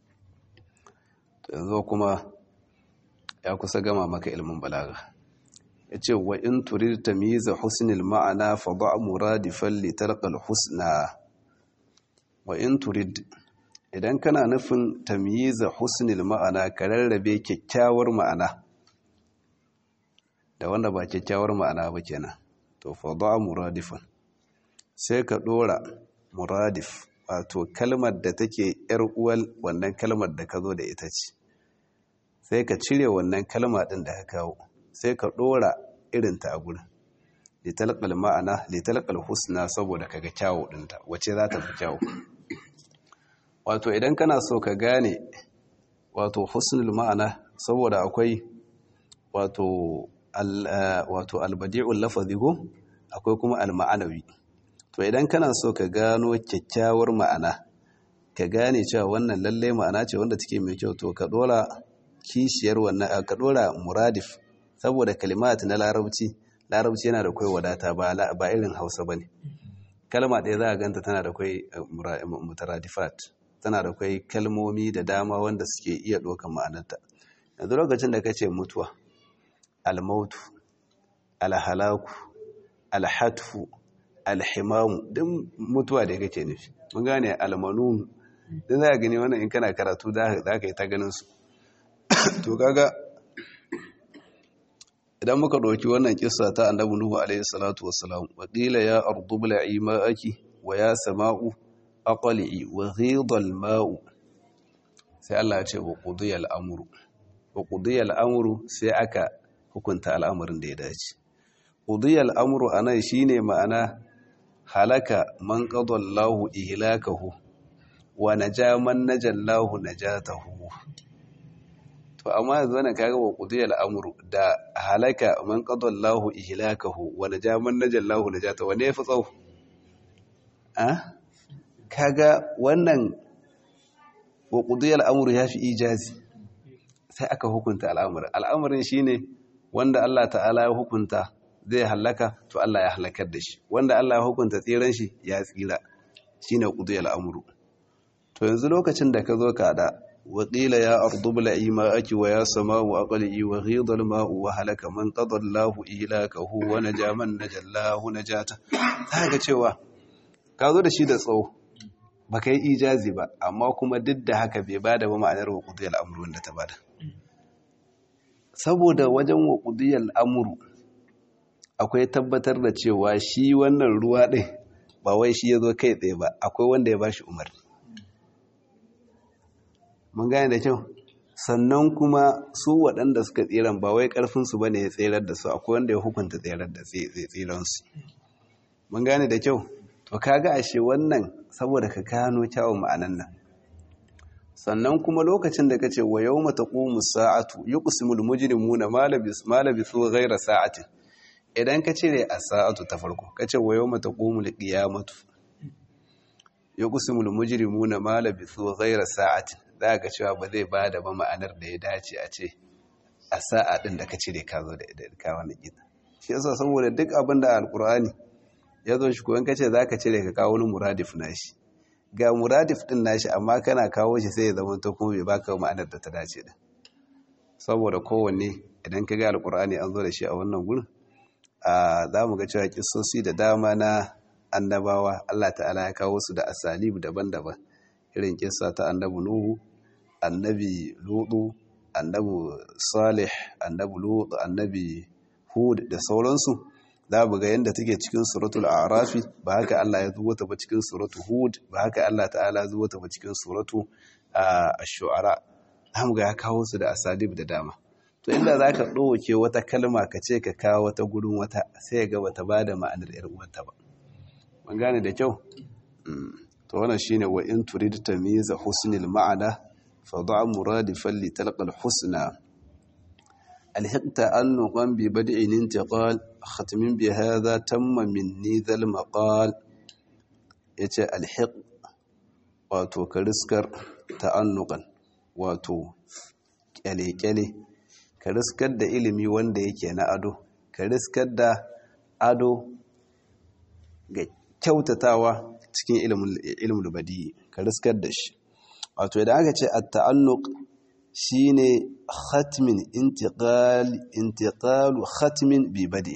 yanzu kuma ya kusa gama maka ilimin balaga ya ce wa in turir tamiza husnil ma'ana fa ba muradifan litarqal husna wa in turid idan kana nufin tamyiza husnil ma'ana ka rarrabe kyakkyawar ma'ana da wanda ba kyakkyawar ma'ana ba kenan to fa ba muradifan sai ka dora muradif wato kalmar da take yar uwal wannan kalmar da ka zo da ita ce sai ka cire wannan kalma din da ka kawo sai ka ɗora irinta a gurin litalƙal ma'ana litalƙal husna saboda kaga kyawu ɗinta wace za ta fi kyawu wato idan kana so ka gane wato husnul ma'ana saboda akwai wato wato albadi'ul lafazi ko akwai kuma alma'anawi to idan kana so ka gano kyakkyawar ma'ana ka gane cewa wannan lalle ma'ana ce wanda take mai kyau to ka ɗora kishiyar wannan ka ɗora muradif saboda kalimat na larabci larabci yana da kai wadata ba irin hausa ba ne kalma ɗaya za a ganta tana da kai mutaradifat tana da kai kalmomi da dama wanda suke iya ɗaukan ma'anarta yanzu lokacin da ka ce mutuwa almautu alhalaku alhatfu alhimamu duk mutuwa da kake nufi mun gane almanunu duk za a gani wannan in kana karatu za ka yi ta ganin su to kaga idan muka ɗauki wannan kissa ta annabi nuhu alaihi salatu wassalam wa qila ya ardu bla'i ma'aki wa ya sama'u aqli'i wa ghidha al-ma'u sai Allah ya ce wa qudiya al-amru wa qudiya al-amru sai aka hukunta al'amarin da ya dace qudiya al-amru anan shine ma'ana halaka man qada Allahu ihlakahu wa naja man najallahu najatahu to amma yanzu wannan kaga wa qudiyal amru da halaka man qadallahu ihlakahu wa najaman najallahu najata wa ne fi tsawo ah kaga wannan wa qudiyal amru yafi ijazi sai aka hukunta al'amarin al'amarin shine wanda Allah ta'ala ya hukunta zai halaka to Allah ya halakar da shi wanda Allah ya hukunta tsiran shi ya tsira shine qudiyal amru to yanzu lokacin da ka zo ka da وقيل يا أرض ابلعي ماءك ويا سماء أقلعي وغيض الماء وهلك من قضى الله إهلاكه ونجا من نجا الله نجاته haka cewa ka zo da shi da tsawo ba ka yi ijazi ba amma kuma duk da haka bai bada ba ma'anar wa ƙudiyar amuru wanda ta bada saboda wajen wa ƙudiyar amuru akwai tabbatar da cewa shi wannan ruwa ɗin ba wai shi ya zo kai tsaye ba akwai wanda ya ba shi umarni mun gane da kyau sannan kuma su waɗanda suka tsiran ba wai ƙarfinsu ba ne ya tserar da su akwai wanda ya hukunta tserar da tsiransu mun gane da kyau to kaga ashe wannan saboda ka gano kyawun ma'anan nan sannan kuma lokacin da kace wa yawma taqumu sa'atu yuqsimul mujrimuna ma labis ma labisu ghayra sa'atin idan ka cire a sa'atu ta farko kace wa yawma taqumul qiyamatu yuqsimul mujrimuna ma labisu ghayra sa'atin za ga cewa ba zai bada ba ma'anar da ya dace a ce a sa'a din da ka cire ka zo da ka wani gida shi yasa saboda duk abin da alqur'ani ya zo shi ko in kace zaka cire ka kawo wani muradif nashi ga muradif din nashi amma kana kawo shi sai ya zama to kuma bai baka ma'anar da ta dace da saboda kowanne idan ka ga alkur'ani an zo da shi a wannan gurin a za mu ga cewa kissosi da dama na annabawa Allah ta'ala ya kawo su da asalib daban-daban irin kissa ta annabi nuhu annabi lutu annabi salih annabi lutu annabi hud da sauransu za mu ga yadda take cikin suratul arafi ba haka Allah ya zuwa ta ba cikin suratul hud ba haka Allah ta'ala zuwa ta ba cikin suratu ash-shu'ara mu ga ya kawo su da asalib da dama to inda zaka ɗauke wata kalma ka ce ka kawo wata gurin wata sai ga bata bada ma'anar irin wata ba mun gane da kyau to wannan shine wa in turid tamyiza husnil ma'ana fa da'a muradifan li talqa al-husna الحقت أنقا ببدء انتقال ختم بهذا تم مني ذا المقال yace alhiq wato ka riskar ta'annuqan wato kyale-kyale ka riskar da ilimi wanda yake na ado ka riskar da ado ga kyautatawa cikin ilimin badi ka riskar da shi wato idan aka ce at-ta'annuq shine khatmin intiqal intiqalu khatmin bi badi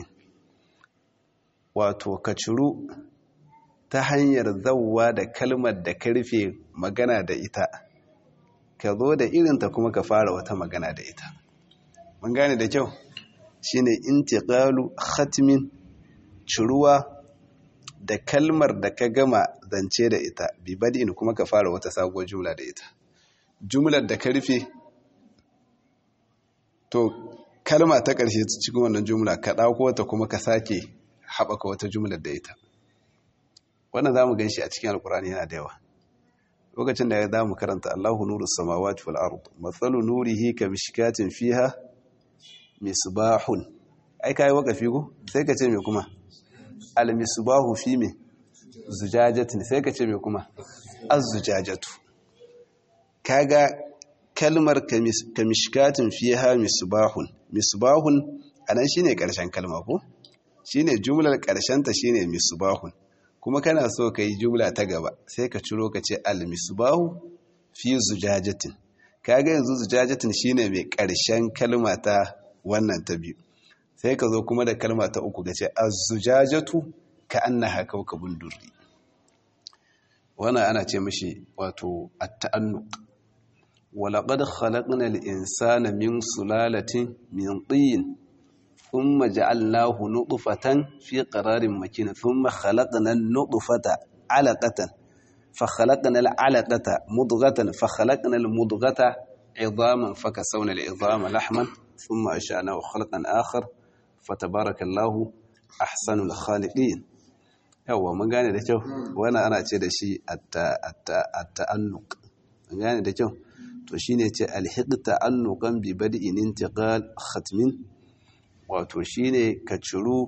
wato ka ciru ta hanyar zawwa da kalmar da ka rufe magana da ita ka zo da irinta kuma ka fara wata magana da ita mun gane da kyau shine intiqalu khatmin ciruwa da kalmar da ka gama zance da ita bi badin kuma ka fara wata sabuwar jumla da ita jumlar da ka rufe to kalma ta ƙarshe cikin wannan jumla ka ɗauko ta kuma ka sake haɓaka wata jumlar da ita wannan za mu gan shi a cikin alkurani yana da yawa lokacin da ya za mu karanta allahu nuru samawati wal ard matsalu nurihi ka mishkatin fiha misbahun ai kai wakafi ko sai ka ce me kuma al misbahu fi me zujajatin sai ka ce me kuma az zujajatu kaga kalmar kamishkatin fiha misbahun misbahun anan shine karshen kalma ko shine jumlar karshen ta shine misbahun kuma kana so kai jumla ta gaba sai ka ciro ka ce al misbahu fi zujajatin kaga yanzu zujajatin shine mai karshen kalma ta wannan ta biyu sai ka zo kuma da kalma ta uku ga ce az-zujajatu ka annaha kawkabun durri wannan ana ce mishi wato at-ta'annuq ولقد خلقنا الإنسان من سلالة من طين ثم جعلناه نطفة في قرار مكين ثم خلقنا النطفة علقة فخلقنا العلقة مضغة فخلقنا المضغة عظاما فكسونا العظام لحما ثم أشأناه خلقا آخر فتبارك الله أحسن الخالقين yawa mun gane da kyau wannan ana ce da shi at-ta'annuq mun gane da kyau to shine ce alhiqta annuqan bi bad'in intiqal khatmin wato shine ka ciru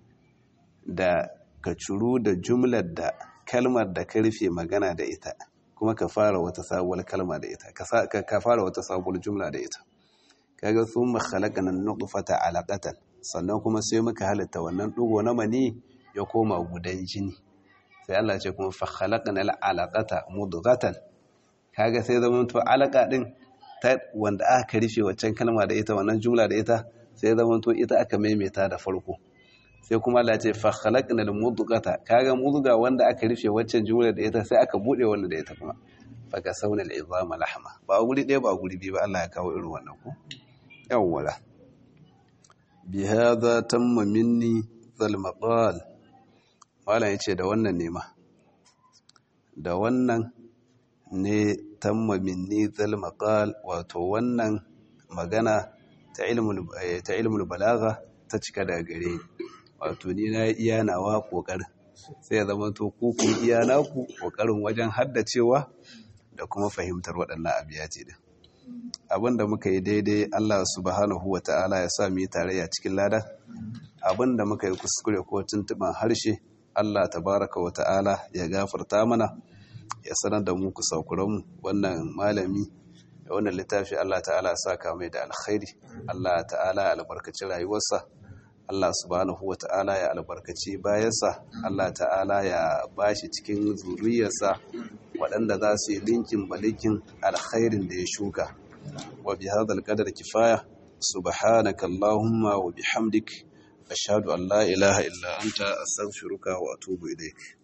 da ka ciru da jumlar da kalmar da ka rufe magana da ita kuma ka fara wata sabuwar kalma da ita ka fara wata sabuwar jumla da ita kaga thumma khalaqana an-nutfata 'alaqatan sannan kuma sai muka halitta wannan dugo na mani ya koma gudan jini sai Allah ce kuma fa khalaqana al-'alaqata mudghatan kaga sai zaman to alaka din ta wanda aka rufe waccan kalma da ita wannan jumla da ita sai zaman to ita aka maimaita da farko sai kuma Allah ce fa khalaqna al-mudghata kaga mudga wanda aka rufe waccan jumla da ita sai aka bude wannan da ita kuma fa ka sauna al-izama lahma ba guri ɗaya ba guri biyu ba Allah ya kawo irin wannan ko yawwala bi hadha tamma minni zal maqal malam yace da wannan ne ma da wannan ne tamma minni zal maqal wato wannan magana ta ilmul ta ilmul balagha ta cika daga gare ni wato ni na iya nawa kokarin sai ya zama to ku kun iya naku kokarin wajen haddacewa da kuma fahimtar waɗannan abiyati din abinda muka yi daidai Allah subhanahu wata'ala ya sa mu yi tarayya cikin lada abinda muka yi kuskure ko tuntuban harshe Allah tabaraka wata'ala ya gafarta mana ya sanar da mu kusakuranmu wannan malami da wannan littafi Allah ta'ala ya saka mai da alkhairi Allah ta'ala ya albarkaci rayuwarsa Allah subhanahu wata'ala ya albarkaci bayansa Allah ta'ala ya bashi cikin zuriyarsa waɗanda za su yi linkin balikin alkhairin da ya shuka wa bi hadal qadar kifaya subhanaka allahumma wa bihamdik ashhadu an la ilaha illa anta astaghfiruka wa atubu ilaik